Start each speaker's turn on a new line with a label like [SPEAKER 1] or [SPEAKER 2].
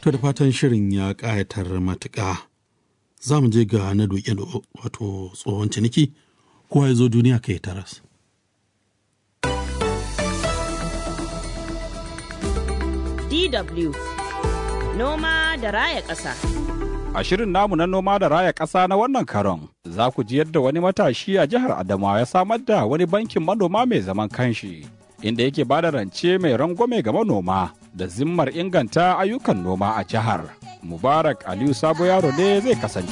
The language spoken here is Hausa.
[SPEAKER 1] To da fatan shirin ya ƙayatar matuƙa. Za mu je ga na doke wato tsohon ciniki, kowa ya zo duniya kai taras.
[SPEAKER 2] DW Noma da Raya Ƙasa.
[SPEAKER 3] A shirin namu na noma da raya ƙasa na wannan karon, za ku ji yadda wani matashi a jihar Adamawa ya samar da wani bankin manoma mai zaman kanshi, inda yake bada rance mai rangwame ga manoma da zimmar inganta ayyukan noma a jihar. Mubarak Aliyu Sabo Yaro ne zai kasance.